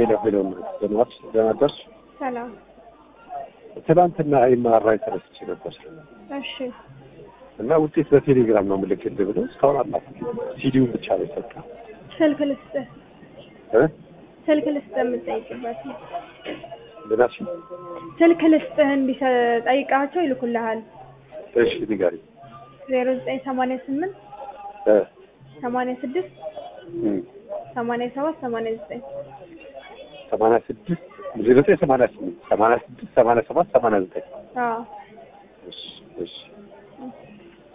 ሄሎ ሄሎ ደህና ደህና ደርሽ? ሰላም። ትናንትና ኤምአርአይ ተነስቼ ነበር እሺ እና ውጤት በቴሌግራም ነው የምልክልህ ብለው እስካሁን አላክም። ሲዲውን ብቻ ነው የሰጠ ስልክ ልስጥህ እ ስልክ ልስጥህ የምትጠይቅበት ነው። ልናሽ ስልክ ልስጥህ እንዲጠይቃቸው ይልኩልሃል። እሺ ንገሪኝ። ዜሮ ዘጠኝ ሰማንያ ስምንት እ ሰማንያ ስድስት እም ሰማንያ ሰባት ሰማንያ ዘጠኝ ሰማንያ ስድስት ዜሮ ዘጠኝ ሰማንያ ስምንት ሰማንያ ስድስት ሰማንያ ሰባት ሰማንያ ዘጠኝ አዎ እሺ እሺ